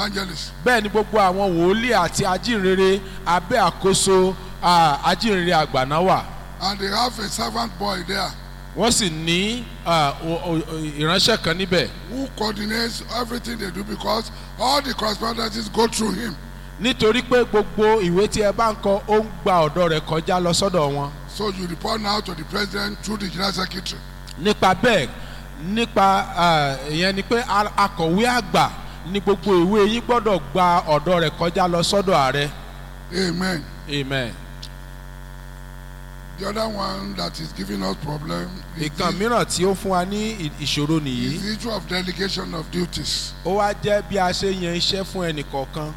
evangelists. bẹ́ẹ̀ ni gbogbo àwọn wòlíì àti ajínrere abẹ́ àkóso ah, ajínrere àgbà náà wà And they have a servant boy there wọ́n sì ní ah, o- o- o- ìránṣẹ́ kan níbẹ̀ who coordinates everything they do because all the correspondences go through him. nítorí pé gbogbo ìwé tí ẹ bá ń kọ ó ń gba ọ̀dọ̀ rẹ̀ kọjá lọ sọ́dọ̀ wọn So you report now to the president through the general secretary. nípa bẹ́ẹ̀ nípa ah, ìyẹn ni pé a- akọ̀wé àgbà ní gbogbo ìwé yín gbọ́dọ̀ gba ọ̀dọ̀ rẹ̀ kọjá lọ sọ́dọ̀ ààrẹ Amen. amen. The other one that is giving us problem is ìkan the, mìíràn tí ó fún wa ní ì- ìṣòro is nìyí the issue of delegation of duties. ó wá jẹ́ bí a ṣe yan iṣẹ́ fún ẹnì kọ̀ọ̀kan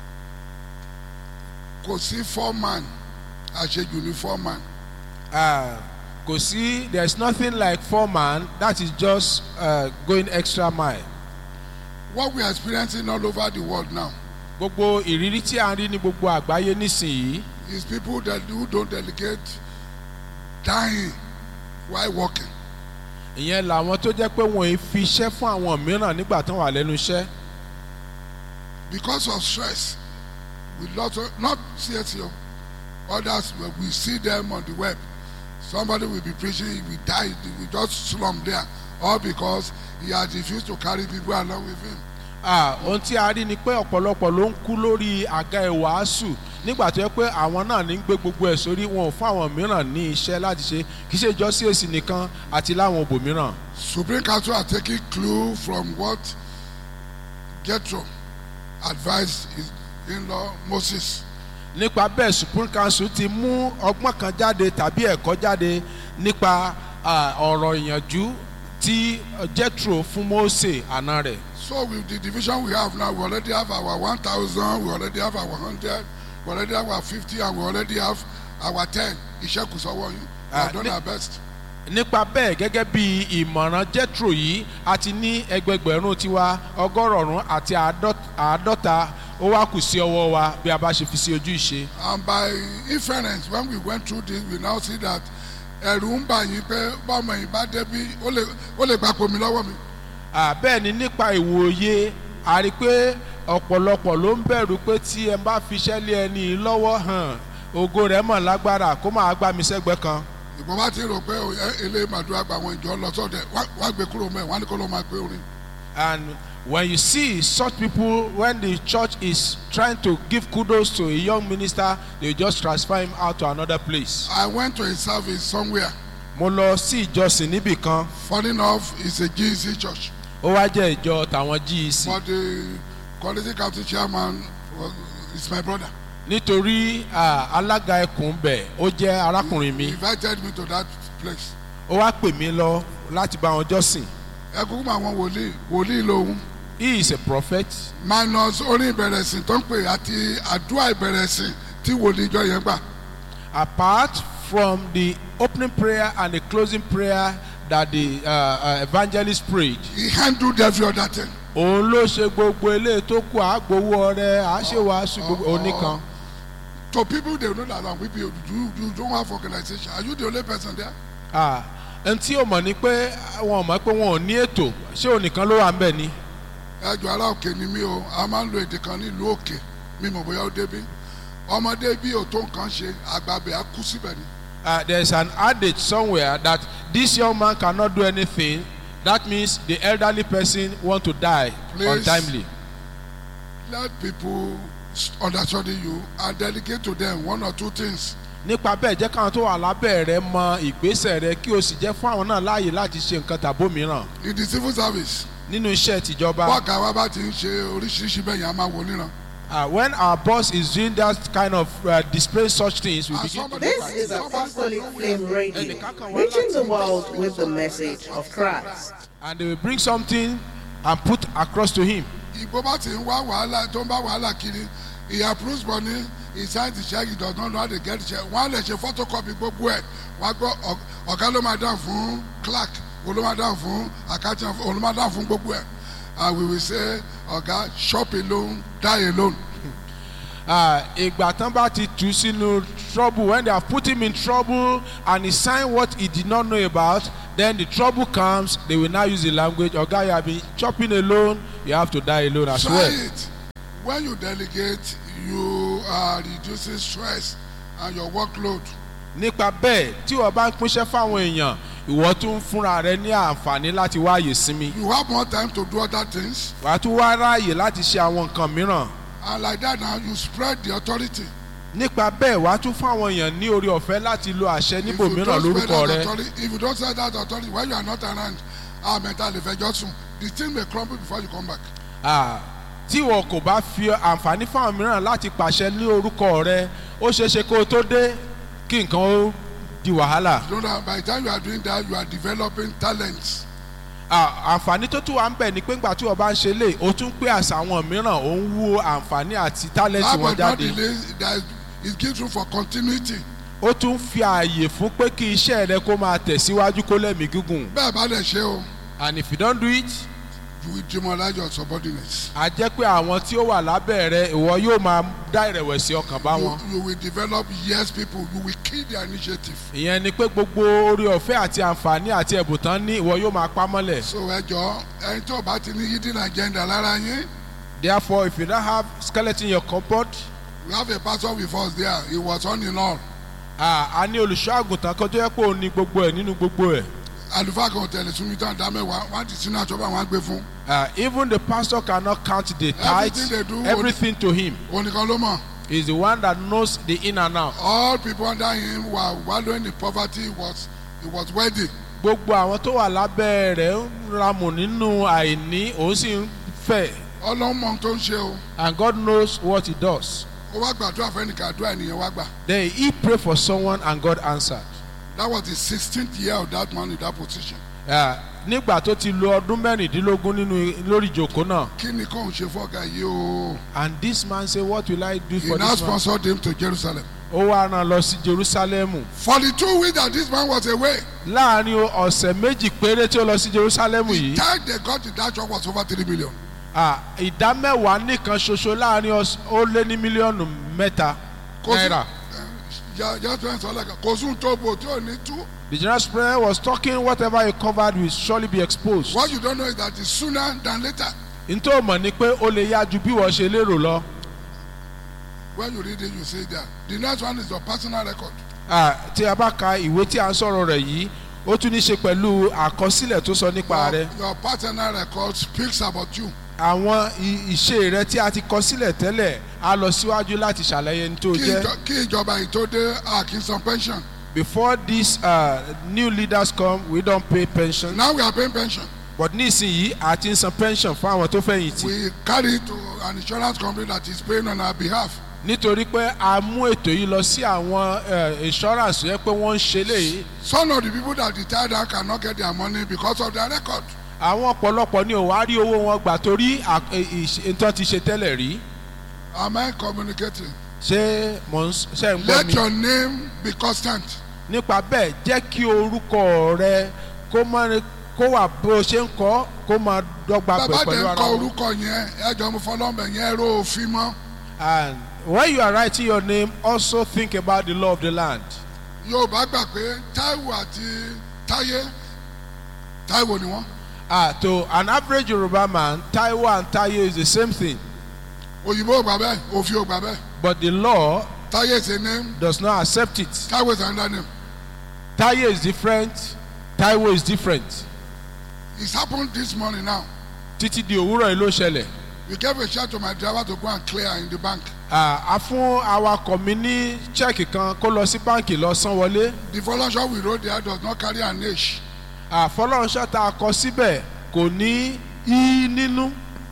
Kò sí foreman àṣejù ní foreman. Ah, kò sí there is nothing like foreman that is just uh, going extra mile What we are experiencing all over the world now gbogbo ìrírí tí a ń rí ní gbogbo àgbáyé nísìnyí is people that who don't delegate dying while working. ìyẹn làwọn tó jẹ́ pé wọ́n ì fi iṣẹ́ fún àwọn mìíràn nígbà tán wà lẹ́nu iṣẹ́ Because of stress, we lot of, not CSO, others but we see them on the web. Somebody will be preaching, he will die, he will just slump there, all because he has refused to carry people along with him. Ah, ohun tí a rí ni pé ọ̀pọ̀lọpọ̀ ló ń kú lórí àga ìwàásù nígbà tó yẹ pé àwọn náà ní gbé gbogbo ẹ̀ sórí wọn ò fún àwọn mìíràn ní iṣẹ́ láti ṣe kì í ṣe jọ sí èsì nìkan àti láwọn òbòmíràn. Supreme Council are taking clue from what Jethro advised his in-law Moses. nípa bẹ́ẹ̀ supreme council ti mú ọgbọ́n kan jáde tàbí ẹ̀kọ́ jáde nípa ah, ọ̀rọ̀ ìyànjú tí jethro fún mose àna rẹ̀. So with the division we have now, we already have our 1,000, we already have our 100, we already have our 50, and we already have our 10. Iṣẹ́ kù sọ́wọ́ yín. We Ah, have done ní- our best. nípa bẹ́ẹ̀ gẹ́gẹ́ bí ìmọ̀ràn jethro yìí a ti ní ẹgbẹgbẹ̀rún tiwa ọgọ́rọ̀ọ̀rún àti àádọ́- àádọ́ta ó wá kù sí ọwọ́ wa bí a bá ṣe fi sí ojú ìṣe. And by inference, when we went through this, we now see that ẹ̀rù ń bà yín pé bọ́mọ yìí bá débi ó lè ó lè gbapò mi lọ́wọ́ mi. Ah, bẹ́ẹ̀ ni nípa ìwòye a rí i pé ọ̀pọ̀lọpọ̀ ló ń bẹ̀rù pé tí ẹ bá fiṣẹ́ lé ẹni yìí lọ́wọ́ hàn ògo rẹ̀ mọ̀ lágbára kó máa gbá mi sẹ́gbẹ́ kan. ìbọn bá ti rò pé ó, ẹ- eléyìí màdúrà gba àwọn ìjọ lọ sọ́dẹ̀ wá- wá gbé kúrò mẹ́ wọ́n á ní kó ló máa gbé orin. And when you see such people, when the church is trying to give kudos to a young minister, they just transfer him out to another place. I went to a service somewhere. Mo lọ sí ìjọsìn níbì kan, Funny enough, it's a GEC church. ó wá jẹ́ ìjọ tàwọn GEC. But the quality council chairman was, is my brother. Nítorí ah, alága ẹkùn bẹ̀, ó jẹ́ arákùnrin He mi. invited me to that place. Ó wá pè mí lọ láti bá wọn jọ́sìn. ẹ kúkú mọ àwọn wòlíì wòlíì lòun He is a prophet. minus orin ìbẹ̀rẹ̀sìn tó ń pè àti àdúrà ìbẹ̀rẹ̀sìn tí wòlíì ìjọ yẹn gbà. Apart from the opening prayer and the closing prayer that the uh, uh, evangelist prayed, he handled every other thing. òun ló ṣe gbogbo eléyìí tó kù àgbowó ọrẹ àṣewàásù gbogbo oníkan. to people they know that we be you you don't have organization are you the only person there. Ah, ẹni tí ò mọ̀ ni pé wọn ò mọ̀ pé wọn ò ní ètò ṣé òun nìkan ló wà ń bẹ̀ ni. ẹjọ ará òkè ni mí o a máa ń lo èdè kan nílùú òkè mi mọ̀ bóyá ó débí ọmọdé bí ò tó nǹkan ṣe àgbàbẹ̀ á kú síbẹ̀ ni. Uh, there is an adage somewhere that this young man cannot do anything that means the elderly person want to die Please. untimely. let people understudy you and delegate to them one or two things. nípa bẹ́ẹ̀ jẹ́ káwọn tó wà lábẹ́ rẹ mọ ìgbésẹ̀ rẹ kí o sì jẹ́ fún àwọn náà láàyè láti ṣe nǹkan tàbó mìíràn in the civil service nínú iṣẹ́ tìjọba. bọ́ọ̀gá wa bá ti ń ṣe oríṣiríṣi bẹ́ẹ̀ yẹn a máa wò níran. Uh, when our boss is doing that kind of uh, display such things we And begin to somebody- look This at is it. Apostolic Flame Radio, reaching the world with the message of Christ. and they will bring something and put across to him. ìgbó bá ti ń wá wàhálà tó ń bá wàhálà kiri he approves money he signs the check he does not know how to get the check wọ́n á lè ṣe photocopy gbogbo ẹ̀ wọ́n á gbọ́ ọ- ọ̀gá ló máa dáhùn fún clerk òun ló máa dáhùn fún accountant òun ló máa dáhùn fún gbogbo ẹ̀ and we will say ọ̀gá shop alone die alone Ah, ìgbà tán bá ti tù ú sínú trouble when they have put him in trouble and he sign what he did not know about then the trouble comes they will now use the language oga you have been chopping alone you have to die alone as try well. it when you delegate you are reducing stress and your workload nípa bẹ́ẹ̀ tí wọ́n bá ń pínṣẹ́ fáwọn èèyàn ìwọ tún ń fúnra rẹ ní àǹfààní láti wáyè sinmi you have more time to do other things wàá tún wá ráàyè láti ṣe àwọn nǹkan mìíràn and like that now you spread the authority nípa bẹ́ẹ̀ wàá tún fún àwọn èèyàn ní orí ọ̀fẹ́ láti lo àṣẹ if you níbòmíràn don't spread lórúkọ that rẹ authority if you don't spread that authority when you are not around ah mental ìfẹjọ sùn the thing may crumble before you come back Ah, tí wọn kò bá fi àǹfààní fáwọn mìíràn láti pàṣẹ ní orúkọ rẹ ó ṣeé ṣe kó o tó dé kí nǹkan ó di wàhálà you know that by the time you are doing that you are developing talents Ah, àǹfààní tó tún wà ń bẹ̀ ni pé ńgbà tí wọ́n bá ń ṣe lè o tún pé àṣà àwọn mìíràn ò ń wú àǹfààní àti tálẹ́ǹtì that wọn was not jáde delay that it gives room for continuity ó tún fi ààyè fún pé kí iṣẹ́ rẹ kó máa tẹ̀síwájú kó lẹ́mìí gígùn bẹ́ẹ̀ bá lè ṣe o and if you don't do it you will demoralize your subordinates a jẹ́ pé àwọn tí ó wà lábẹ́ rẹ ìwọ yóò máa dá ìrẹ̀wẹ̀sì ọkàn bá you, wọn you will develop yes people you will kill their initiative ìyẹn ni pé gbogbo orí ọ̀fẹ́ àti àǹfààní àti ẹ̀bùn tán ní ìwọ yóò máa pa mọ́lẹ̀ so ẹ jọ ẹni tó bá ti ní hidden agenda lára yín therefore if you don't have skeleton in your cupboard we have a pastor with us there he was on in all ah, a ní olùṣọ́ àgùntàn kan tó yẹ pé òun ní gbogbo ẹ̀ nínú gbogbo ẹ̀ àlùfáà kan ò tẹ̀lé súnmi tán dá mẹ́wàá wọ́n á ti sínú àtọ́bà wọn á gbé fún Ah, even the pastor cannot count the Everything tithes they do, everything to him òun nìkan ló mọ̀ he is the one that knows the in and out all people under him were wallowing in poverty he was he was wealthy gbogbo àwọn tó wà lábẹ́ rẹ̀ ń ramù nínú àìní òun sì ń fẹ̀ ọlọ́run mọ ohun tó ń ṣe o and God knows what he does ó wá gbàdúrà fẹ́nìkan àdúrà ènìyàn wá gbà then he pray for someone and God answered that was the sixteenth year of that man in that position Ah, nígbà tó ti lo ọdún mẹ́rìndínlógún nínú lórí ìjòkó náà kí ni kóun ṣe fọ́gà yìí o and this man say what will I do he for now this man sponsored him to Jerusalem ó wá rán lọ sí Jerusalem for the two weeks that this man was away láàrin ọ̀sẹ̀ méjì péré tí ó lọ sí Jerusalem the yìí time they got to that church was over three million Ah, ìdá mẹ́wàá nìkan ṣoṣo láàrin ọs- ó lé ní mílíọ̀nù mẹ́ta kò sí náírà. just when sọ lẹ́ka kò sún tó bò tí ò ní tú The general prayer was talking whatever he covered will surely be exposed. what you don't know is that it's sooner than later Ntọ́ mọ̀ ni pé ó lè yá ju bí wọ́n ṣe lérò lọ. when you read it you see that the next one is your personal record Ah, Tí a bá ka ìwé tí a ń sọ̀rọ̀ rẹ̀ yìí, ó tún ní ṣe pẹ̀lú àkọsílẹ̀ tó sọ nípa rẹ̀. your, your personal record speaks about you Àwọn i- ìṣe rẹ̀ tí a ti kọ sílẹ̀ tẹ́lẹ̀ á lọ síwájú láti ṣàlàyé ní tó kí jẹ́. ìjọ- kí ìjọba yìí tó dé àkínsan pension Before these uh, new leaders come, we don't pay pension. now we are paying pension But nísìnyí, a ti ń san pension fún àwọn tó fẹ̀yìntì. we carry it to an insurance company that is paying on our behalf nítorí pé a mú ètò yìí lọ sí àwọn eh, insurance yẹ pé wọ́n ń ṣe léyìí some of the people that retired now cannot get their money because of their record àwọn ọ̀pọ̀lọpọ̀ ni ò wá rí owó wọn gbà torí à- eh, ìṣe- nǹkan ti ṣe tẹ́lẹ̀ rí am I communicating ṣé mò ń s- ṣe ń gbọ́ let mi your name be constant nípa bẹ́ẹ̀ jẹ́ kí orúkọ rẹ kó mọ́ kó wà bó o ṣe ń kọ́ kó máa dọ́gba pẹ̀ bàbá pẹ̀lú tẹ ń ara kọ wọn. orúkọ yẹn ẹjọ mo fọlọ́mọ yẹn ró òfin mọ́ and when you are writing your name also think about the law of the land. yorùbá gbà pé táíwò àti táyé táíwò ni wọ́n ah to an average Yoruba man Taiwo and Taye is the same thing òyìnbó ò gbà bẹ́ẹ̀ òfin ò gbà bẹ́ẹ̀ but the law táyé is a name does not accept it. táíwò is another name Taye is different Taiwo is different it's happened this morning now títí di òwúrọ̀ yìí ló ṣẹlẹ̀ we gave a shout to my driver to go and clear in the bank Ah, a fún awakọ̀ mi ní chẹ́ẹ̀kì kan kó lọ sí báǹkì lọ san wọlé the volunteer we wrote there does not carry an age àfọlọ́nṣẹ́ tá a kọ síbẹ̀ kò ní í nínú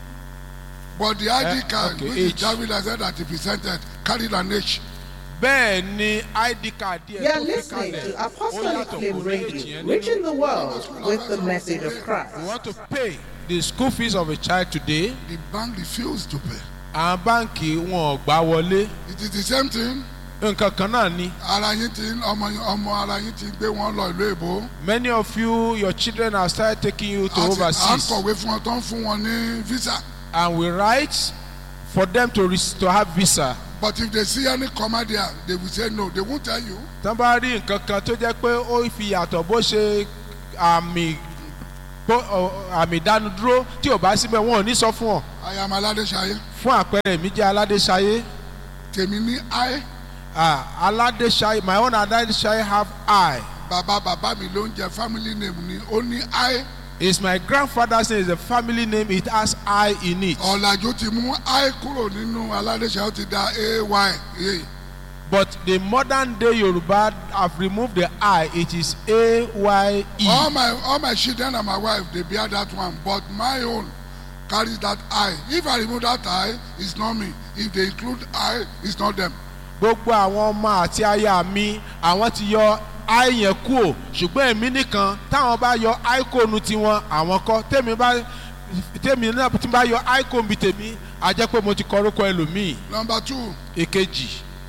but the Eh, id card okay, which age. the driver said that he presented carried an age bẹ́ẹ̀ ni id card díẹ̀ You are tó fi listening kalẹ̀ to ó Apostolic yàtọ̀ kò Flame ní èjì Radio, yẹn reaching nínú. the world with the message of you Christ. want to pay the school fees of a child today the bank refused to pay àwọn báǹkì wọn ò gbà wọlé it is the same thing nǹkan kan náà ni ara yín ti ọmọ ọmọ ara yín ti gbé wọn lọ ìlú èbó many of you your children have started taking you to à ń overseas kọ̀wé fún wọn tó ń fún wọn ní visa and we write for them to res- to have visa but if they see any comma there they will say no they won't tell you tán bá rí nǹkan kan tó jẹ́ pé ó fi yàtọ̀ bó ṣe àmì pé ọ, àmì ìdánudúró tí ò bá síbẹ̀ wọn ò ní sọ fún ọ I am Aládéṣayé. fún àpẹẹrẹ mi jẹ́ aládéṣayé Tèmi ní I. ah, aládéṣayé my own aládéṣayé have I Bàbá bàbá mi ló ń jẹ family name ni. Ó ní I. is my grandfather's name is a family name it has I in it Ọ̀làjú ti mú I kúrò nínú Aládéṣayé ó ti da AY. Yeah. but the modern day Yoruba have removed the I it is A Y E. all my all my children and my wife dey bear that one but my own carry that eye if i remove that eye it's not me if they include eye it's not them gbogbo àwọn ọmọ àti aya mi àwọn ti yọ i yẹn kú o ṣùgbọ́n èmi nìkan táwọn bá yọ icon tiwọn àwọn kọ́ tèmi bá tèmi náà tí bá yọ icon bi tèmi a jẹ́ pé mo ti kọrúkọ ẹlòmíì number two èkejì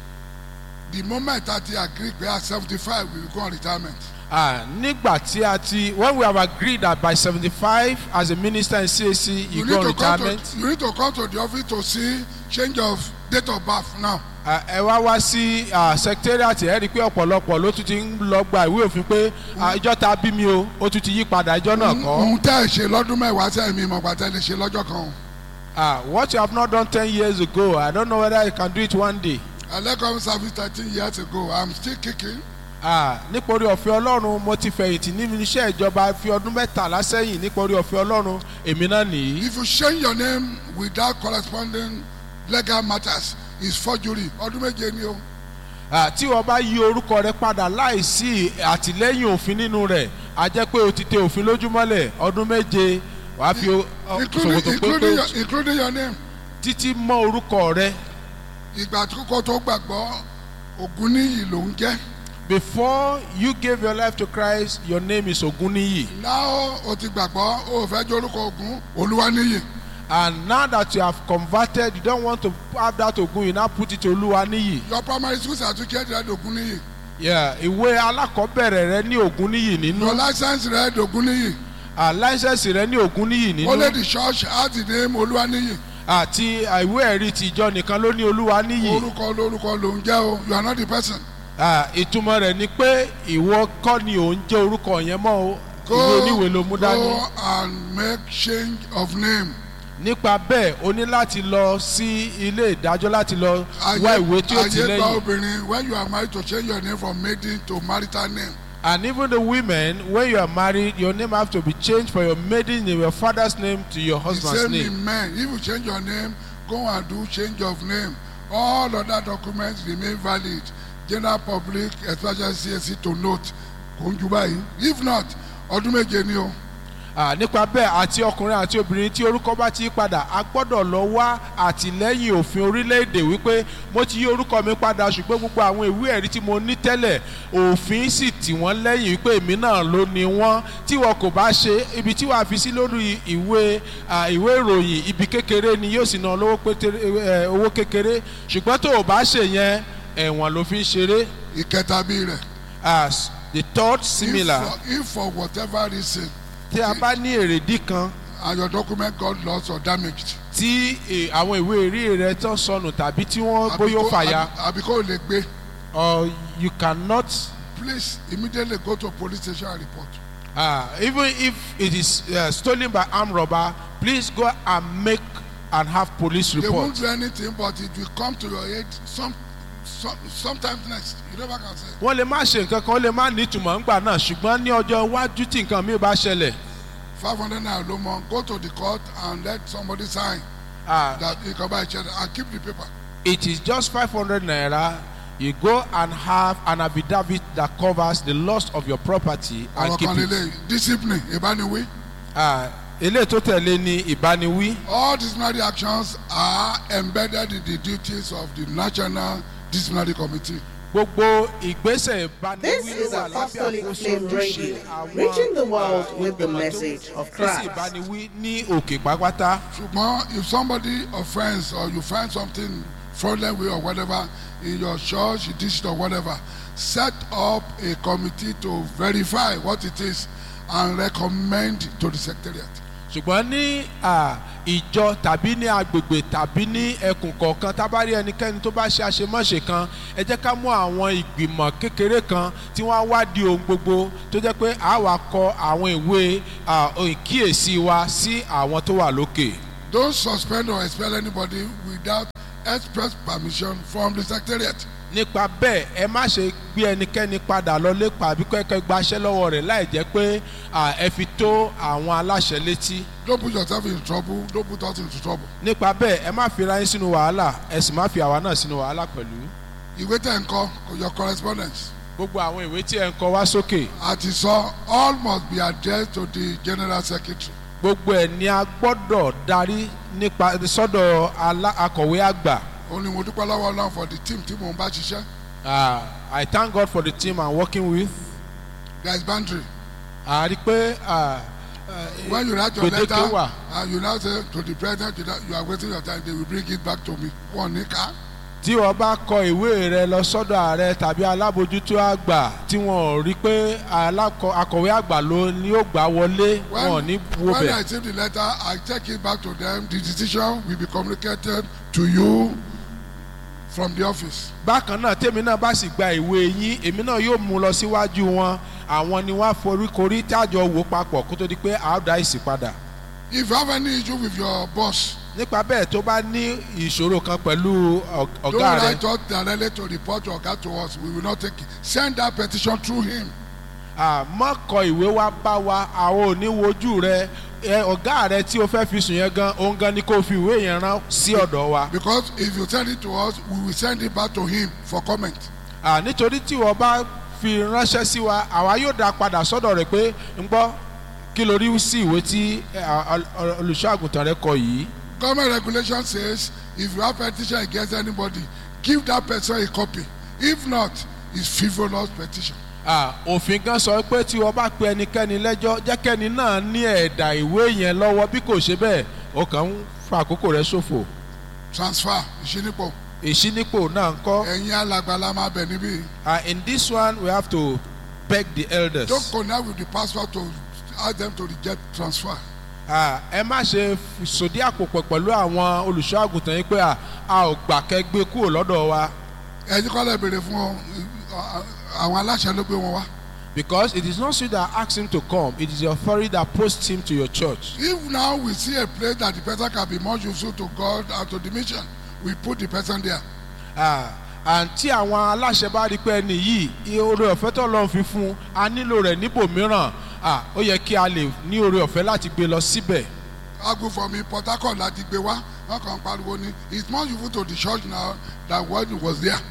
the moment that they agree pé at seventy five we will go on retirement ah, nígbà tí a ti when we have agreed that by seventy five as a minister in CAC you, you go need on to come retirement to you need to come to the office to see change of date of birth now Ah, ẹ wá wá sí ah, secretariat ẹ rí i pé ọ̀pọ̀lọpọ̀ ló tún ti ń lọ gba ìwé òfin pé ah, ìjọ ta bí mi o ó tún ti yí padà ìjọ náà kọ́. ohun tẹ́ ẹ ṣe lọ́dún mẹ́wàá sẹ́yìn mi ìmọ̀gbà tẹ́ ẹ lè ṣe lọ́jọ́ kan o Ah, what you have not done ten years ago, I don't know whether you can do it one day. i left government service thirteen years ago i'm still kicking Ah, nítorí ọ̀fẹ́ ọlọ́run mo ti fẹ̀yìntì nínú iṣẹ́ ìjọba fi ọdún mẹ́tàlá sẹ́yìn nítorí ọ̀fẹ́ ọlọ́run èmi náà nìyí. if you change your name without corresponding legal matters it's forgery ọdún méje ni o Ah, tí wọ́n bá yí orúkọ rẹ padà láìsí àtìlẹ́yìn òfin nínú rẹ̀ a jẹ́ pé o ti tẹ òfin lójúmọ́lẹ̀ ọdún méje wàá fi o- ọ- including ṣòkòtò including pépé your including your name títí mọ́ orúkọ rẹ ìgbà àkókò tó gbàgbọ́ ògùn níyì ló ń jẹ́ before you gave your life to Christ your name is Ogunniyi now o ti gbàgbọ́ o ò fẹ́ jẹ́ orúkọ ògùn olúwa níyì and now that you have converted you don't want to have that Ogun you now put it to Oluwaniyi. your primary school certificate rẹ dògùn níyì Yeah, ìwé alákọ̀ọ́bẹ̀rẹ̀ rẹ ní Ògúnníyì nínú your license rẹ dògùn níyì ah, láísẹ̀sì rẹ ní Ògúnníyì only nínú the church has the name olúwa níyì àti ah, ìwé ẹ̀rí tìjọ nìkan ló ní Olúwaníyì orúkọ lórúkọ ló ń jẹ́ o you are not the person Ah, ìtumọ̀ rẹ̀ ni pé ìwọ kọ́ ni ò ń jẹ́ orúkọ yẹn mọ́ o ìwé oníwèé ló mú dání go and make change of name nípa bẹ́ẹ̀ o ní láti lọ sí ilé ìdájọ́ láti lọ wá ìwé tí ó ti ayé gba lẹ́yìn obìnrin when you are married to change your name from maiden to marital name and even the women when you are married your name have to be changed from your maiden name your father's name to your the husband's same name. in men if you change your name go and do change of name all other documents remain valid general public especially CAC to note kò ń ju báyìí if not ọdún méje ni o Ah, nípa bẹ́ẹ̀ àti ọkùnrin àti obìnrin tí orúkọ bá ti yí padà a gbọ́dọ̀ lọ wá àtìlẹ́yìn òfin orílẹ̀-èdè wípé mo ti yí orúkọ mi padà ṣùgbọ́n gbogbo àwọn ìwé ẹ̀rí tí mo ní tẹ́lẹ̀ òfin sì tì wọ́n lẹ́yìn wípé èmi náà ló ní wọ́n tí wọn kò bá ṣe ibi tí wàá fi sí lórí ìwé ah, ìwé ìròyìn ibi kékeré ni yóò sì ná lówó pété- eh, owó kékeré ṣùgbọ́n tó o bá ṣe yẹn ẹ̀wọ̀n ló fi ń ṣeré ìkẹta bí rẹ as the third if similar for if for whatever reason tí a bá ní èrèdí kan and your document got lost or damaged tí eh, àwọn ìwé ẹ̀rí rẹ tán sọnù tàbí tí wọ́n bóyá ó fàya àbí kò lè gbé or you cannot please immediately go to police station and report uh, even if it is uh, stolen by armed robber please go and make and have police they won't report do anything but it will come to your aid some, some sometimes next you never can say wọ́n lè má ṣe nǹkan kan ó lè má ní ìtumọ̀ ńgbà náà ṣùgbọ́n ní ọjọ́ iwájú tí nǹkan mi bá ṣẹlẹ̀ five hundred naira ló mọ go to the court and let somebody sign uh, that you can buy a check and keep the paper it is just five hundred naira you go and have an affidavit that covers the loss of your property and ọ̀rọ̀ keep kan it. lélẹ̀ discipline ìbániwí Uh, eléyìí tó tẹ̀lé ní ìbániwí. all disciplinary actions are embedded in the duties of the national disciplinary committee gbogbo ìgbésẹ̀ This ìbániwí is ló wà lábẹ́ Apostolic àkóso Flame ojúṣe Radio, àwọn reaching the world ah, with the ìgbìmọ̀ tó message of ń rí sí Christ. ìbániwí ní òkè pápátá. ṣùgbọ́n if somebody offends or you find something fraudulent way or whatever in your church your district or whatever set up a committee to verify what it is and recommend to the secretariat ṣùgbọ́n ní à, ìjọ tàbí ní agbègbè tàbí ní ẹkùn kọ̀ọ̀kan tá a bá rí ẹnikẹ́ni tó bá ṣe àṣemáṣe kan ẹ jẹ́ ká mú àwọn ìgbìmọ̀ kékeré kan tí wọ́n á wádìí ohun gbogbo tó jẹ́ pé a wá kọ àwọn ìwé à, ìkíyèsí wa sí àwọn tó wà lókè. Don't suspend or expel anybody without express permission from the secretariat. nípa bẹ́ẹ̀ ẹ má ṣe gbé ẹnikẹ́ni padà lọlé pàbí kẹ́kẹ́ gbaṣẹ́ lọ́wọ́ rẹ̀ láì jẹ́ pé à, ẹ fi tó àwọn aláṣẹ létí. Don't put yourself in trouble. Don't put us into trouble. nípa bẹ́ẹ̀ ẹ má fi ra yín sínú wàhálà ẹ sì má fi àwa náà sínú wàhálà pẹ̀lú. Ìwé tẹ̀ ń kọ your correspondence. gbogbo àwọn ìwé tí ẹ ń kọ wá sókè Àti sọ all must be addressed to the general secretary. gbogbo ẹ̀ ni a gbọ́dọ̀ darí nípa sọ́dọ̀ alá- akọ̀wé àgbà. Ó ní mo dúpẹ́ lọ́wọ́ Ọlọ́run for the team tí mò ń bá ṣiṣẹ́. Ah, I thank God for the team I'm working with. There is boundary. a rí i pé ah, When you write your Gbèdéke letter wà. and you now say to the president you, you are wasting your time they will bring it back to me. Wọ́n ní ká. tí wọ́n bá kọ ìwé rẹ lọ sọ́dọ̀ ààrẹ tàbí alábòjútó àgbà tí wọ́n ò rí pé alákọ- akọ̀wé àgbà ló ní ó gbà wọlé wọn ò When, ní wo when I bẹ̀. receive the letter, I take it back to them. The decision will be communicated to you from the office. bákan náà tèmi náà bá sì gba ìwé yín èmi náà yóò mú lọ síwájú wọn àwọn ni wọ́n á foríkorí tájọ wò papọ̀ kó tó di pé a ó dá ìsì padà. If you have any issue with your boss, nípa bẹ́ẹ̀ tó bá ní ìṣòro kan pẹ̀lú ọ̀- don't ọ̀gá rẹ write us directly to report your Oga to us. We will not take it. Send that petition through him. àmọ́ kọ ìwé wa bá wa àwọn ò ní wojú rẹ ẹ, ọ̀gá rẹ tí o fẹ́ fi sùn yẹn gan òun gan ni kò fi ìwé yẹn rán sí ọ̀dọ̀ wa. Because if you send it to us, we will send it back to him for comment. À, nítorí tí wọ́n bá fi ránṣẹ́ sí wa àwa yóò dá padà sọ́dọ̀ rẹ̀ pé ń gbọ́ kí ló rí sí ìwé tí ẹ, à, ọ- olùṣọ́ àgùntàn rẹ kọ yìí. Government regulation says if you have petition against anybody, give that person a copy. If not, it's frivolous petition. À, òfin gan sọ pé tí wọ́n bá pe ẹnikẹ́ni lẹ́jọ́ jẹ́kẹ́ni náà ní ẹ̀dà ìwé yẹn lọ́wọ́ bí kò ṣe bẹ́ẹ̀ ó kàn ń fa àkókò rẹ ṣòfò. Transfer ìṣínípò. ìṣínípò náà ń kọ́. Ẹ̀yin alàgbà la máa bẹ̀ níbí. Uh, in this one, we have to beg the elders. Don't connect with the pastor to ask them to reject transfer. Ah, ẹ má ṣe f- sòdí àpòpọ̀ pẹ̀lú àwọn olùṣọ́ àgùntàn yìí pé à, a ò gbà kẹ́ gbé kúrò lọ́dọ̀ wa Ẹ̀yin kọ́ lè béèrè fún ọ, àwọn aláṣẹ ló gbé wọn wá. because it is not you that ask him to come it is the authority that posts him to your church. If now we see a place that the person can be more useful to God and to the mission, we put the person there. Ah, and tí àwọn aláṣẹ bá rí pé ẹni yìí iye oore ọ̀fẹ́ tó lọ́n fi fún un a nílò rẹ̀ níbòmíràn ah, ó yẹ kí a lè ní oore ọ̀fẹ́ láti gbé lọ síbẹ̀. Agu for me, Port Harcourt láti gbé wá, wọ́n kàn ń pariwo ni, it's more useful to the church now than when it was there.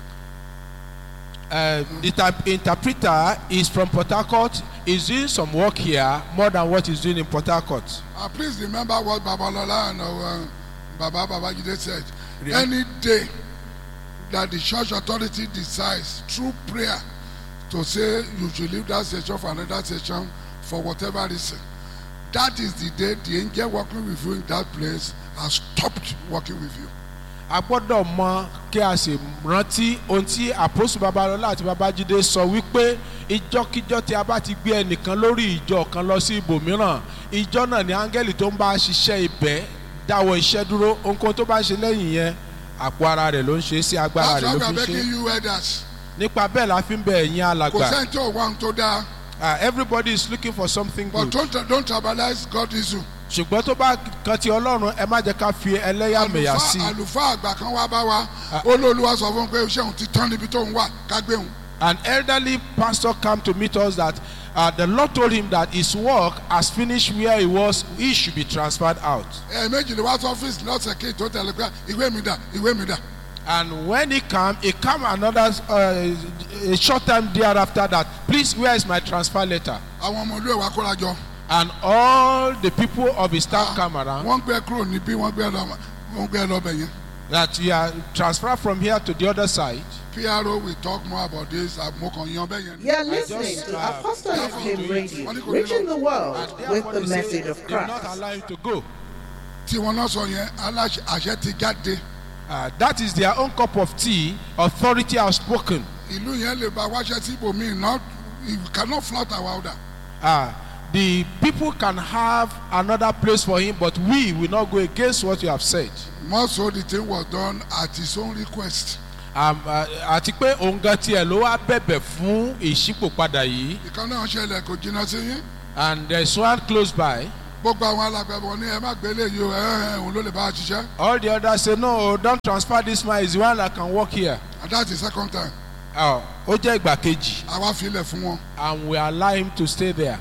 uh, the type interpreter is from Port Harcourt is doing some work here more than what he's doing in Port Harcourt. And please remember what Babalola and uh, Baba Babajide said. Really? Any day that the church authority decides through prayer to say you should leave that session for another session for whatever reason, that is the day the angel working with you in that place has stopped working with you. a gbọ́dọ̀ mọ kí a sì rántí ohun tí àpòsù babalọ́lá àti babájídé sọ wípé ìjọkíjọ tí a bá ti gbé ẹnìkan lórí ìjọ kan lọ sí ibòmíràn ìjọ náà ni áńgẹ́lì tó ń bá ṣiṣẹ́ ibẹ̀ dáwọ́ iṣẹ́ dúró ohunkóhun tó bá ń ṣe lẹ́yìn yẹn àpò ara rẹ̀ ló ń ṣe sí agbára That's rẹ̀ why ló we are fi ń ṣe making you elders. nípa bẹ́ẹ̀ la fi ń bẹ ẹ̀yin Kò alàgbà sẹ́ni tí ò wá ohun tó dáa. Ah, everybody is looking for something But good don't, don't tribalize God issue. ṣùgbọ́n tó bá kan ti ọlọ́run ẹ má jẹ́ ká fi ẹlẹ́yàmẹ̀yà sí i. àlùfáà àlùfáà àgbà kan wá bá wa olóòlùwà sọ fún un pé iṣẹ́ òun ti tán níbi tó ń wà kágbé òun. An elderly pastor came to meet us that uh, the Lord told him that his work has finished where he was, he should be transferred out. ẹ̀ẹ̀mejì ni wá sí ọ́fíìsì lọ́sẹ̀ kí n tó tẹ̀lé pé ìwé mi dà ìwé mi dà. And when he came, he came another uh, a short time thereafter that, please, where is my transfer letter? àwọn ọmọ olú ẹ̀ wá kóra jọ. And all the people of his staff come around wọ́n gbé kúrò níbí wọ́n gbé lọ wọ́n gbé lọ bẹ̀ yẹn. that you are transferred from here to the other side. PRO will talk more about this àmọ́kàn yan bẹ́ẹ̀ yẹn. ni. You're listening just, to uh, Apostolic listening Flame to it. Radio, reaching the world Therefore, with the they say message of they will not Christ. allow him to go. tí wọ́n náà sọ yẹn aláṣẹ àṣẹ ti jáde. Uh, that is their own cup of tea. Authority has spoken. ìlú yẹn lè ba wáṣẹ sí ibòmíì not you cannot flout our order. Uh, the people can have another place for him but we will not go against what you have said. Most of the thing was done at his own request. Um, uh, àti pé òun gan tiẹ̀ ló wá bẹ̀bẹ̀ fún ìṣípòpadà yìí ìkan náà ṣẹlẹ̀ kò jìnnà sí yín. and there is one close by. gbogbo àwọn alágbẹ̀bọ̀ ní ẹ má gbélé yìí o ẹ ẹ òun ló lè bá a ṣiṣẹ́. all the others say no don't transfer this man is the one that can work here. and that's the second time. ó jẹ́ ìgbà kejì àwa filẹ̀ fún wọn. and we allow him to stay there.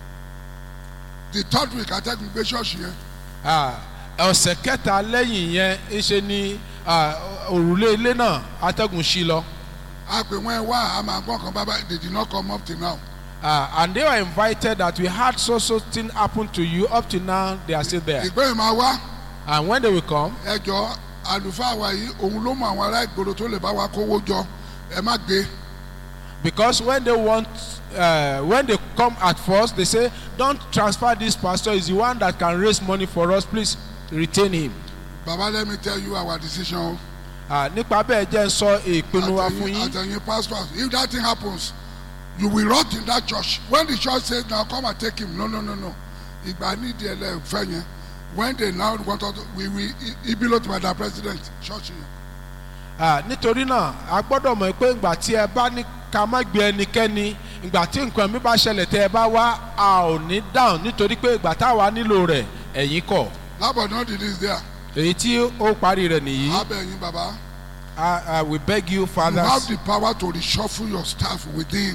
the third week atẹ́gùn gbé ṣọ́ọ̀ṣì yẹn. Ah, ọ̀sẹ̀ kẹta lẹ́yìn yẹn ńṣe ni ah, òrùlé ilé náà atẹ́gùn sí lọ. a pè wọ́n ẹ wá a máa gbọ́n kan bábá they did not come up till now. Ah, and they were invited that we had so so thing happen to you up to now they are still there. ìgbéyìí máa wá and when they will come ẹjọ́ àlùfáà wa yìí òun ló mọ àwọn ará ìgboro tó lè bá wa kówó jọ ẹ má gbé. because when they want uh, when they come at first they say don't transfer this pastor is the one that can raise money for us please retain him. baba let me tell you our decision o. Ah, nípa bẹ́ẹ̀ jẹ́ ń sọ ìpinnu wa fún àtẹ̀yìn yín. àtẹ̀yìn pastors if that thing happens you will rot in that church when the church says now come and take him no no no no ìgbà nídìí ẹlẹ́fẹ̀ yẹn when they now want us to we will ibi ló ti wà dá president church yẹn. Ah, nítorí náà a gbọ́dọ̀ mọ̀ pé ìgbà tí ẹ bá ní ká má gbé ẹnikẹ́ni ìgbà tí nǹkan mi bá ṣẹlẹ̀ tẹ́ ẹ bá wá a ò ní dáhùn nítorí pé ìgbà táwa nílò rẹ̀ ẹ̀yin kọ̀ lábọ̀ náà did this there èyí tí ó parí rẹ̀ nìyí abẹ́yìn baba Ah, ah, we beg you you have fathers the power to reshuffle your staff within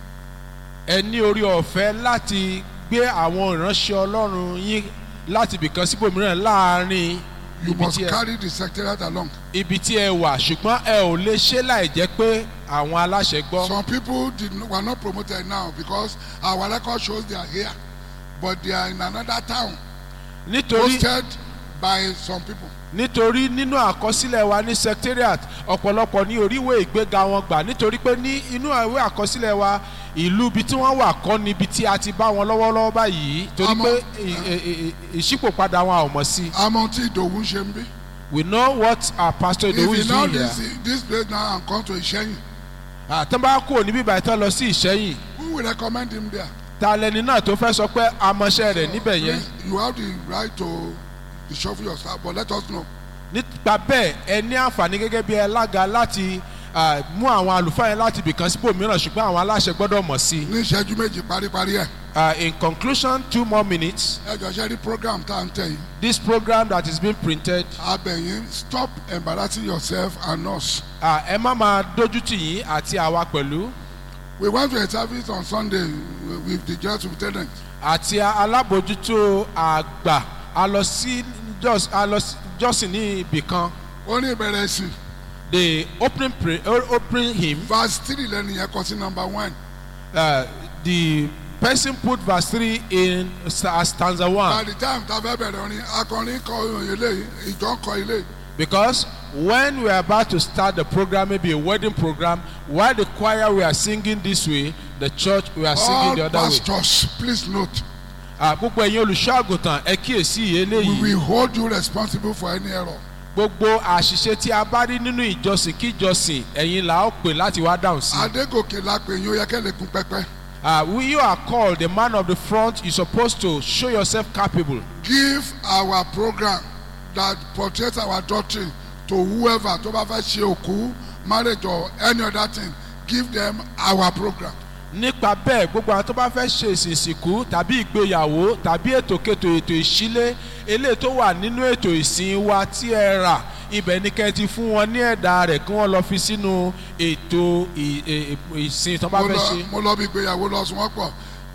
ẹ ní orí ọ̀fẹ́ láti gbé àwọn ìránṣẹ́ ọlọ́run yín láti ibìkan síbòmíràn láàrin you ibi must tí ẹ carry the secretariat along ibi tí ẹ wà ṣùgbọ́n ẹ ò lè ṣe láì jẹ́ pé àwọn aláṣẹ gbọ́. some people did not, were not promoted now because our record shows they are here but they are in another town nítorí posted by some people. nítorí nínú àkọsílẹ̀ wa ní secretariat ọ̀pọ̀lọpọ̀ ní oríwé ìgbéga wọn gbà nítorí pé ní inú ìwé àkọsílẹ̀ wa ìlú ibi tí wọ́n wà kọ́ ni ibi tí a ti bá wọn lọ́wọ́lọ́wọ́ báyìí torí Àmọ́- pé ì- ì- ì- ìṣípòpadà wọn a ò mọ̀ sí i. àmọ́ tí ìdòwú ń ṣe ń bí. we know what our pastor if Idowu you is now doing here. this this place now and come to Ìṣẹ́yìn àtọ́ bá kúrò níbí ìbàdàn tán lọ sí ìṣẹ́yìn who will recommend him there. ta lẹni náà tó fẹ́ sọ pé amọ̀ṣẹ́ rẹ̀ níbẹ̀ yẹn Please, you have the right to reshuffle your staff but let us know. nípa bẹ́ẹ̀ ẹ ní àǹfààní gẹ́gẹ́ bí alága láti ah, mú àwọn àlùfáà yẹn láti ibìkan síbò mìíràn ṣùgbọ́n àwọn aláṣẹ gbọ́dọ̀ mọ̀ sí i. ní ìṣẹ́jú méjì paríparí ẹ̀ Uh, in conclusion two more minutes ẹ jọ ṣe rí program tá à ń tẹ̀ yìí this program that is being printed abẹ̀yìn stop embarrassing yourself and us. uh, ẹ má máa dójú tì yín àti àwa pẹ̀lú we went to a service on Sunday with the general superintendent àti alábòjútó àgbà a lọ sí jọ́s- a lọ sí jọ́sìn ní ibì kan ó ní ìbẹ̀rẹ̀ sí the opening pray o- opening hymn verse three lẹ́nu yẹn kọ sí number one uh, the person put verse three in sta- as stanza by one the time tá a fẹ́ bẹ̀rẹ̀ orin akọrin kọ ilé ìjọ kọ ilé because when we are about to start the program maybe a wedding program while the choir we are singing this way the church we are singing all the other way. pastors please note Ah, gbogbo ẹ̀yin olùṣọ́ àgùntàn ẹ kíyèsí we eléyìí will hold you responsible for any error. gbogbo àṣìṣe tí a bá rí nínú ìjọsìn kíjọsìn ẹ̀yin là ó pè láti wá dáhùn sí. Adégòkè la pè yín ó yẹ kẹ́ lè kún pẹ́pẹ́. Ah, we you are called the man of the front you supposed to show yourself capable. give our program that portrays our doctrine to whoever tó bá fẹ́ ṣe òkú marriage or any other thing give them our program. nípa bẹ́ẹ̀ gbogbo àwọn tó bá fẹ́ ṣe ìsìnkú tàbí ìgbéyàwó tàbí ètòkètò ètò ìṣílé eléyìí tó wà nínú ètò ìsìn wa tí ẹ rà ibẹ̀ ni kẹ́ ẹ ti fún wọn ní ẹ̀dà rẹ̀ kí wọ́n lọ fi sínú ètò ì- ì- ì- ìsìn tó bá mo fẹ́ lọ ṣe. mo lọ bí ìgbéyàwó lọ sùn wọ́n pọ̀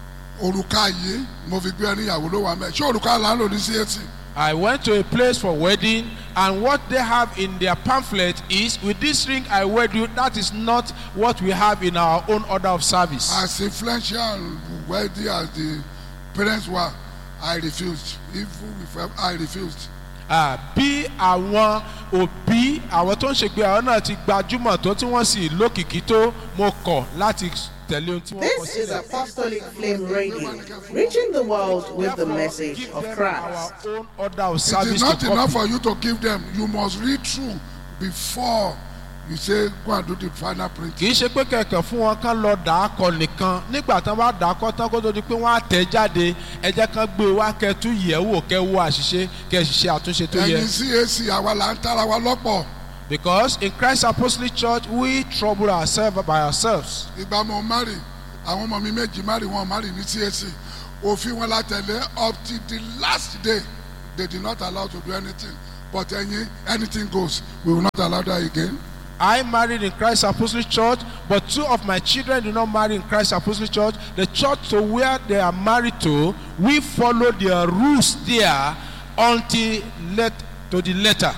òrùka yìí mo fi gbé ẹni ìyàwó ló wà mẹ́ ṣé òrùka là ń lò ní CAC I went to a place for wedding and what they have in their pamphlet is with this ring I wed you that is not what we have in our own order of service. as influential and wealthy as the parents were I refused even if I refused. Ah, bí àwọn òbí àwọn tó ń ṣègbè àwọn náà ti gbajúmọ̀ tó tí wọ́n sì lókìkí tó mo kọ̀ láti tẹ̀lé ohun tí wọ́n kọ This is sílẹ̀. Apostolic Flame Radio, reaching the world with the message Give of them Christ. our own order of It service is not to enough copy. for you to give them. You must read through before you say go and do the final print. kì í ṣe pé kẹ̀kẹ́ fún wọn kán lọ dà á kọ nìkan nígbà tán bá dà á kọ tán kó tó di pé wọ́n á tẹ̀ jáde ẹ jẹ́ kán gbé wá kẹtú yẹ̀ wò kẹ́ wo àṣìṣe kẹ́ ṣiṣẹ́ àtúnṣe tó yẹ. ẹ̀yin cac àwa là ń tara wa lọ́pọ̀ because in Christ Apostolic Church we trouble ourselves by ourselves. ìgbà mo mari àwọn ọmọ mi méjì mari wọn mari ní cac òfin wọn la tẹ̀lé up till the last day they did not allow to do anything but ẹ̀yin anything goes we will not allow that again. I married in Christ Apostolic Church, but two of my children did not marry in Christ Apostolic Church. The church to where they are married to, we follow their rules there until let to the letter.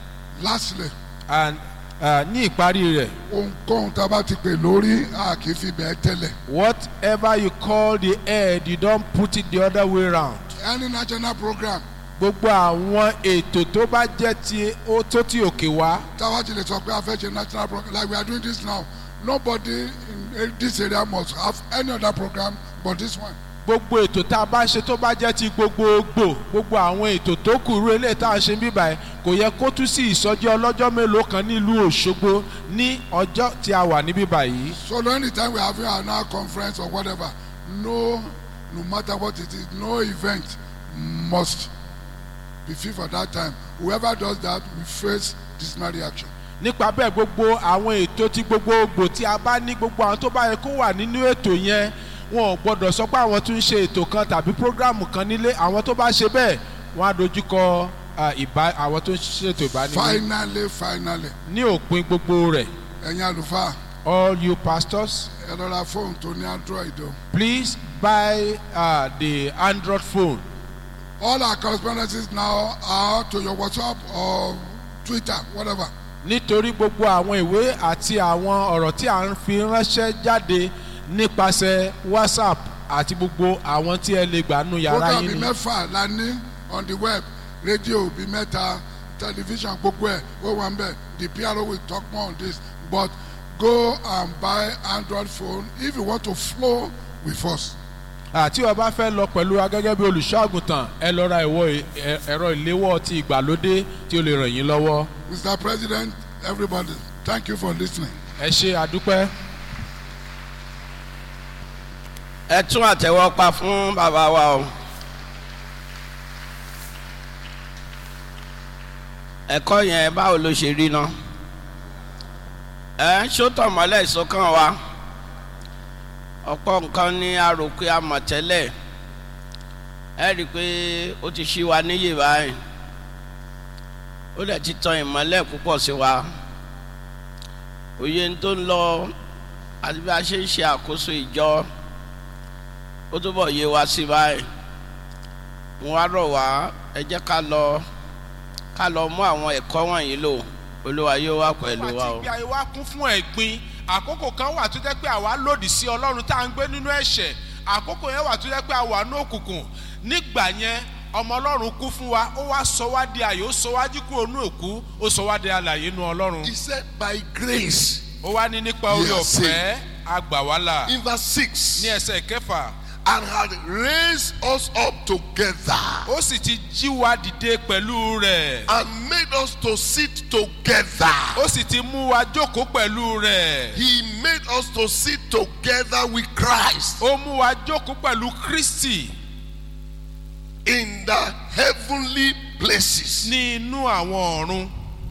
lastly And uh, ní ìparí rẹ̀, ohunkóhun tá a bá ti pè lórí a kì í fi bẹ́ẹ̀ tẹ́lẹ̀ whatever you call the head, you don't put it the other way round. any national program Gbogbo àwọn ètò tó bá jẹ́ ti ó tó ti òkè wá. táwa ti lè sọ pé a fẹ́ ṣe national program like we are doing this now nobody in this area must have any other program but this one. gbogbo ètò tá a bá ṣe tó bá jẹ́ ti gbogbogbò gbogbo àwọn ètò tó kù rú eléyìí tá a ṣe ń bíbà ẹ̀ kò yẹ kó tún sí ìsọjí ọlọ́jọ́ mélòó kan nílùú Òṣogbo ní ọjọ́ tí a wà ní bíbà yìí. so anytime we are having an hour conference or whatever no no matter what it is no event must be fit for that time whoever does that will face dismal reaction. nípa bẹ́ẹ̀ gbogbo àwọn ètò tí gbogbogbò tí a bá ní gbogbo àwọn tó bá yẹ kó wà nínú ètò yẹn wọn ò gbọdọ̀ sọ pé àwọn tún ń ṣe ètò kan tàbí prógráàmù kan nílé àwọn tó bá ṣe bẹ́ẹ̀ wọ́n á dojúkọ ah, ìbá àwọn tó ń ṣètò ìbánilé finally finally ní òpin gbogbo rẹ̀ ẹ̀yin àlùfáà all you pastors ẹ lọ ra fóònù tó ní android o. please buy uh, the Android phone all our correspondences now are to your whatsapp or twitter whatever. nítorí gbogbo àwọn ìwé àti àwọn ọ̀rọ̀ tí à ń fi ránṣẹ́ jáde nípasẹ̀ whatsapp àti gbogbo àwọn tí ẹ lè gbà nù yàrá program yín bíi ni. mẹ́fà la ní on the web rédíò bíi mẹ́ta tẹlifíṣàn gbogbo ẹ̀ ó wà ń bẹ̀ the pro will talk more on this but go and buy android phone if you want to flow with us. àti o bá fẹ́ lọ pẹ̀lú wa gẹ́gẹ́ bí olùṣọ́ àgùntàn ẹ lọ ra ìwọ ẹ- ẹ̀rọ ìléwọ́ ti ìgbàlódé tí ó lè ràn yín lọ́wọ́. mr president everybody thank you for listening. ẹ ṣe àdúpẹ́. ẹ tún àtẹ́wọ́ pa fún bàbá wa o. ẹ̀kọ́ yẹn báwo ló ṣe rí náà ẹ ṣótọ̀ mọ́lẹ̀ ìsọkàn wa ọ̀pọ̀ nǹkan ní a rò pé a mọ̀ tẹ́lẹ̀ ẹ rí i pé ó ti ṣí wa níyè báyìí ó dẹ̀ ti tan ìmọ́lẹ̀ púpọ̀ sí wa òye tó ń lọ àti bí a ṣe ń ṣe àkóso ìjọ ó túbọ̀ yé wa sí báyìí mo wá rọ̀ wá ẹ jẹ́ ká lọ ká lọ mú àwọn ẹ̀kọ́ wọ̀nyí lò olúwa yóò wá pẹ̀lú wa o. ìgbà ayé wa kún fún ẹ̀gbin àkókò kan wà tó jẹ́ pé àwa lòdì sí ọlọ́run tá à ń gbé nínú ẹ̀ṣẹ̀ àkókò yẹn wà tó jẹ́ pé àwa ní òkùnkùn nígbà yẹn ọmọ ọlọ́run kú fún wa ó wá sọ wá di àyè ó sọ wá jí kúrò ní òkú ó sọ wá di alàyè nínú ọlọ́run He said, by grace. ó wá ní nípa orí Yes, ọ̀fẹ́ àgbàwálà In verse 6. ní ẹsẹ̀ kẹfà And had raised us up together ó sì ti jí wa dìde pẹ̀lú rẹ̀ and made us to sit together. ó sì ti mú wa jókòó pẹ̀lú rẹ̀ He made us to sit together with Christ ó mú wa jókòó pẹ̀lú kristi in the heavenly places. ní inú àwọn ọ̀run.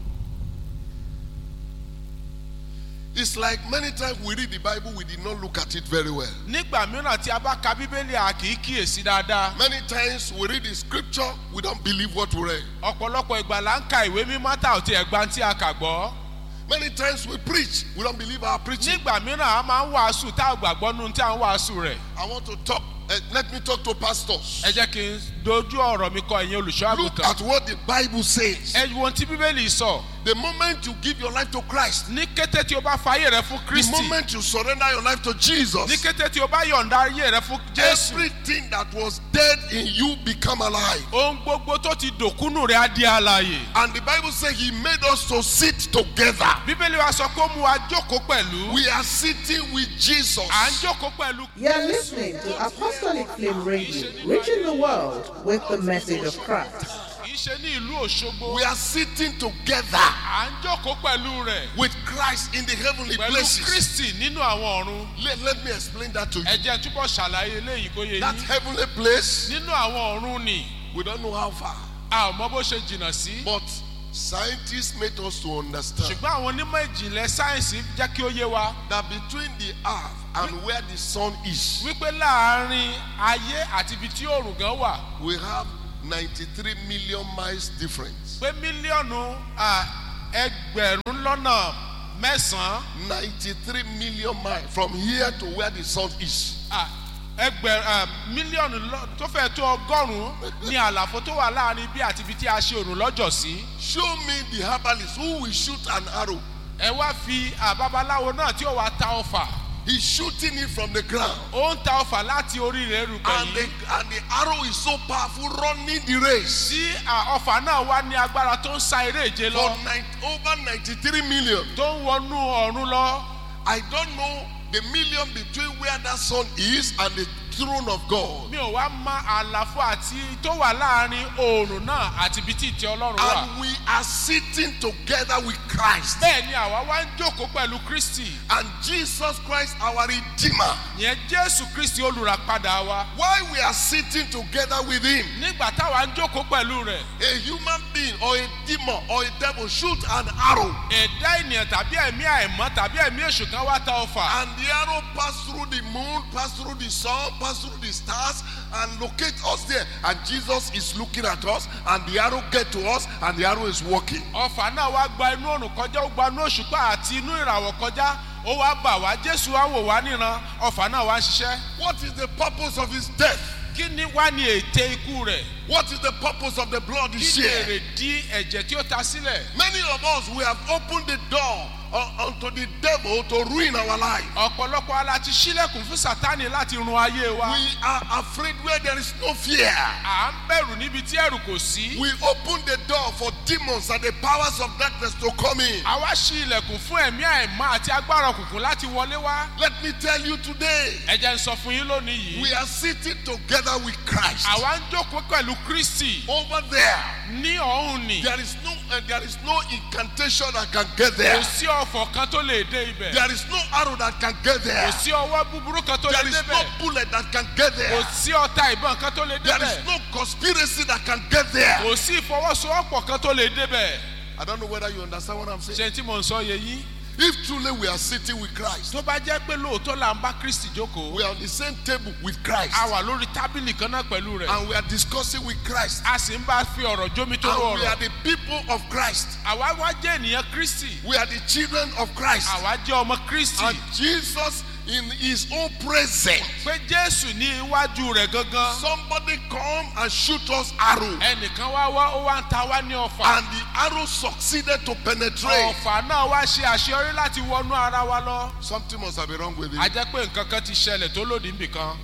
It's like many times we read the Bible, we did not look at it very well. nígbà mìíràn tí a bá ka bíbélì a kì í kíyèsí dáadáa Many times we read the scripture, we don't believe what we read. ọ̀pọ̀lọpọ̀ ìgbà là ń ka ìwé mímọ́ tá ò tiẹ̀ gba tí a kà gbọ́ Many times we preach, we don't believe our preaching. nígbà mìíràn a máa ń wàásù tá ò gbàgbọ́ nínú tí a ń wàásù rẹ̀ I want to talk, uh, let me talk to pastors. ẹ jẹ́ kí n dojú ọ̀rọ̀ mi kọ ẹ̀yin olùṣọ́ Look àgùntàn at what the Bible says. ẹ wo ohun tí bíbélì sọ The moment you give your life to Christ, ní kété tí o bá fayé rẹ fún the kristi moment you surrender your life to ní Jesus, kété tí o bá yọ̀ǹda ayé rẹ fún jésù everything that was dead in you become alive. ohun gbogbo tó ti dòkúnù rẹ á di àlàyé And the Bible says he made us to sit together. bíbélì wa sọ pé ó mú wa jókòó pẹ̀lú We are sitting with Jesus. à ń jókòó pẹ̀lú You're listening to Apostolic Flame Radio, reaching the world with the message of Christ. kì í kì í ṣe ní ìlú òṣogbo We are sitting together à ń jókòó pẹ̀lú rẹ̀ with Christ in the heavenly pẹ̀lú places. kristi nínú àwọn ọ̀run Let, let me explain that to you. ẹ jẹ́ n túbọ̀ ṣàlàyé eléyìí kó yé That yín heavenly place, nínú àwọn ọ̀run ni we don't know how far, a ò mọ bó ṣe jìnnà sí but scientists made us to understand ṣùgbọ́n àwọn onímọ̀ ìjìnlẹ̀ sáyẹ̀nsì jẹ́ kí ó yé wa that between the earth and where the sun is, wípé láàárín ayé àti ibi tí òòrùn gan wà we have 93 million miles difference. pé mílíọ̀nù à, ẹgbẹ̀rún lọ́nà mẹ́sàn-án 93 million miles from here to where the sun is. à, ẹgbẹ̀rún à, mílíọ̀nù lọ- tó fẹ́ tó ọgọ́rùn-ún ní àlàfo tó wà láàárín bí àti ibi tí a ṣe òòrùn lọ́jọ́ sí. Show me the herbalist who will shoot an arrow. ẹ wá fi àbábaláwo náà tí ó wàá ta ọfà He's shooting it from the ground. ó ń ta ọfà láti orí rẹ̀ rúgbẹ̀ And the, yìí and the arrow is so powerful, running the race tí à, ọfà náà wá ní agbára tó ń sa eré ìje for lọ nine, over 93 million. tó ń wọnú ọ̀run lọ I don't know the million between where that sun is and the throne of God. mi ò wá mọ àlàfo àti tó wà láàrin oòrùn náà àti ibi tí ìtẹ́ ọlọ́run wà And we are sitting together with Christ. bẹ́ẹ̀ ni àwa wá ń jókòó pẹ̀lú kristi And Jesus Christ, our Redeemer. yẹn jésù kristi olùràpadà wa Why we are sitting together with Him? nígbà táwa ń jókòó pẹ̀lú rẹ̀ A human being or a demon or a devil shoot an arrow. ẹ̀dá ènìyàn tàbí ẹ̀mí àìmọ́ tàbí ẹ̀mí èṣù kan wá ta ọfà And the arrow pass through the moon, pass through the sun, pass through the stars, and locate us there. And Jesus is looking at us, and the arrow get to us, and the arrow is walking. ọfà náà wá gba inú òrùn kọjá ó gba inú òṣùpá àti inú ìràwọ̀ kọjá ó wá bà wá jésù wá wò wá níran ọfà náà wá ń ṣiṣẹ́ What is the purpose of his death? kí ni wá ní ète ikú rẹ̀ What is the purpose of the blood he kí ni shed? èrè dí ẹ̀jẹ̀ tí ó ta sílẹ̀ Many of us, we have opened the door uh, unto the devil to ruin our life. ọ̀pọ̀lọpọ̀ ala ti sílẹ̀kùn fún sátani láti run ayé wa We are afraid where there is no fear. à ń bẹ̀rù níbi tí ẹ̀rù kò sí We open the door for demons and the powers of darkness to come in. àwa ṣí ilẹ̀kùn fún ẹ̀mí àìmọ́ àti agbára òkùnkùn láti wọlé wá Let me tell you today, ẹ jẹ́ n sọ fún yín lónìí we yìí are sitting together with Christ. àwa ń jókòó pẹ̀lú kristi Over there, ní ọ̀hún ni there is no uh, there is no incantation that can get kò there. sí ọ̀fọ̀ kan tó lè dé ibẹ̀ There is no arrow that can get kò there. sí ọwọ́ búburú kan tó lè There is no débẹ̀ bullet that can get kò there. sí ọta ìbọn kan tó lè There débẹ̀ is no conspiracy that can get there. kò sí ìfọwọ́sowọ́pọ̀ kan tó lè débẹ̀ I don't know whether you understand what I'm saying. ṣe tí mo ń sọ yẹ yín If truly we are sitting with Christ, tó bá jẹ́ pé lóòótọ́ là ń bá kristi jókòó we are on the same table with Christ, a wà lórí tábìlì kan náà pẹ̀lú rẹ̀ and we are discussing with Christ, a sì ń bá fi ọ̀rọ̀ jómi tó and we rọrọ̀ are the people of Christ. àwa wá jẹ́ ènìyàn kristi We are the children of Christ. àwa jẹ́ ọmọ kristi And Jesus, in his own presence, pé jésù ní iwájú rẹ̀ gangan somebody come and shoot us arrow. ẹnìkan wá wá ó wá ń ta wá ní ọfà And the arrow succeeded to penetrate. ọfà náà wá ṣe àṣeyọrí láti wọnú ara wa lọ Something must have been wrong with a it. jẹ́ pé nǹkan kan ti ṣẹlẹ̀ tó lòdì níbìkan.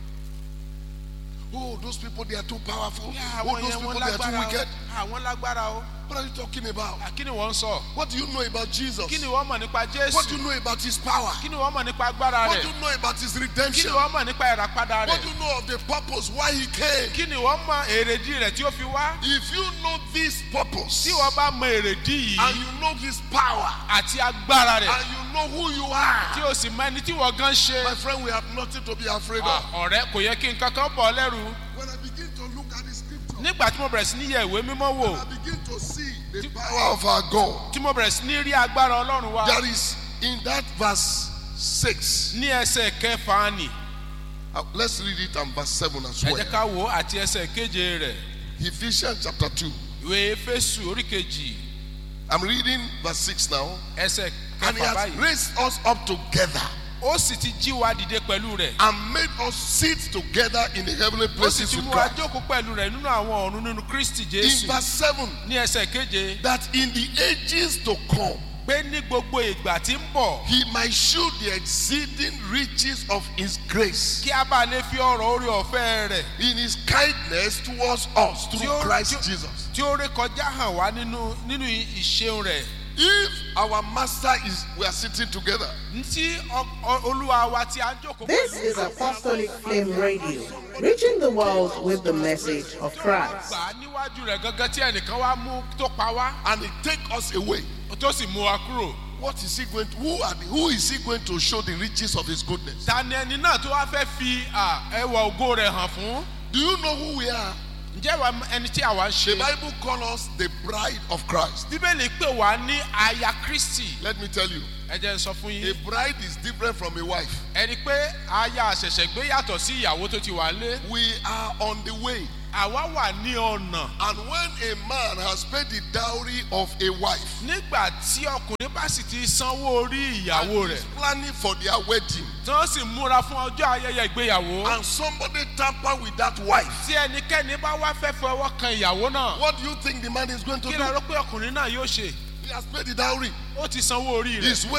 Oh, those people, they are too powerful. Yeah, Oh, àwọn those yẹn people, wọ́n they are too lágbára wicked. o àwọn lágbára o What are you talking about? À, kí ni wọ́n ń sọ What do you know about Jesus? kí ni wọ́n mọ̀ nípa What do jésù you know about his power? kí ni wọ́n mọ̀ nípa agbára What do rẹ̀ you know about his kí ni redemption? wọ́n mọ̀ nípa ìràpadà What rẹ̀ do you know of the purpose why he came? kí ni wọ́n mọ̀ èrèdí rẹ̀ tí ó fi wá If you know this purpose tí wọ́n bá mọ èrèdí and yìí you know his power àti agbára rẹ̀ and you know who you tí are, o sì mọ ẹni tí wọ́n gan ṣe my friend, we have nothing to be afraid Ah, of. ọ̀rẹ́ kò yẹ kí n kankan bọ̀ ọ́ lẹ́rù When I begin to look at the scripture, nígbà tí mo bẹ̀rẹ̀ sí ní yẹ ìwé mímọ́ wò I begin to see the power of our God. tí mo bẹ̀rẹ̀ sí ní rí agbára ọlọ́run wa There is in that verse 6. ní ẹsẹ̀ kẹfà ni Uh, let's read it and verse 7 as ẹ well. jẹ́ ká wò ó àti ẹsẹ̀ keje rẹ̀ Ephesians chapter 2. ìwé efésù orí kejì I'm reading verse 6 now. ẹsẹ̀ And he kẹfà has báyìí raised us up together ó sì ti jí wa dìde pẹ̀lú rẹ̀ and made us sit together in the heavenly ó sì places ti with mú wa Christ. jókòó pẹ̀lú rẹ̀ nínú àwọn ọ̀run nínú kristi In jésù verse 7, ní ẹsẹ̀ keje that in the ages to come, pé ní gbogbo ìgbà tí ń bọ̀ he might show the exceeding riches of his grace kí a bá lè fi ọ̀rọ̀ orí ọ̀fẹ́ rẹ̀ in his kindness towards us Tí through ó- Christ tí ó- Jesus. tí ó rékọjá hàn wá nínú nínú ìṣeun rẹ̀ If our master is, we are sitting together. ntí ọ- ọ- olúwa wa tí a ń jókòó This pẹ̀lú is Apostolic Flame Radio, reaching the world with the message of Christ. gbà á níwájú rẹ̀ gangan tí ẹnìkan wá mú tó pa wá and he take us away. tó sì mú wa kúrò. What is he going to, who, are the, who is he going to show the riches of his goodness? ta ni ẹni náà tó wá fẹ́ fi à, ẹwà ògo rẹ̀ hàn fún. Do you know who we are? ǹjẹ́ wa ẹni tí àwa ń The ṣe. Bible calls us the bride of Christ. bíbélì pè wá ní aya kristi. Let me tell you, ẹ jẹ́ n sọ fún a yín. bride is different from a wife. ẹni pé aya àṣẹ̀ṣẹ̀ gbé yàtọ̀ sí ìyàwó tó ti wà lé. We are on the way. àwa wà ní ọ̀nà. And when a man has paid the dowry of a wife, nígbà tí ọkùnrin bá sì ti sanwó orí ìyàwó and rẹ̀ is planning for their wedding, tí wọ́n sì múra fún ọjọ́ ayẹyẹ ìgbéyàwó. and somebody tamper with that wife, tí ẹnikẹ́ni bá wá fẹ́ fọwọ́ kan ìyàwó náà. what do you think the man is going to kí do? lẹ rò pé ọkùnrin náà yóò ṣe. He has paid the dowry. ó ti sanwó orí rẹ̀. He's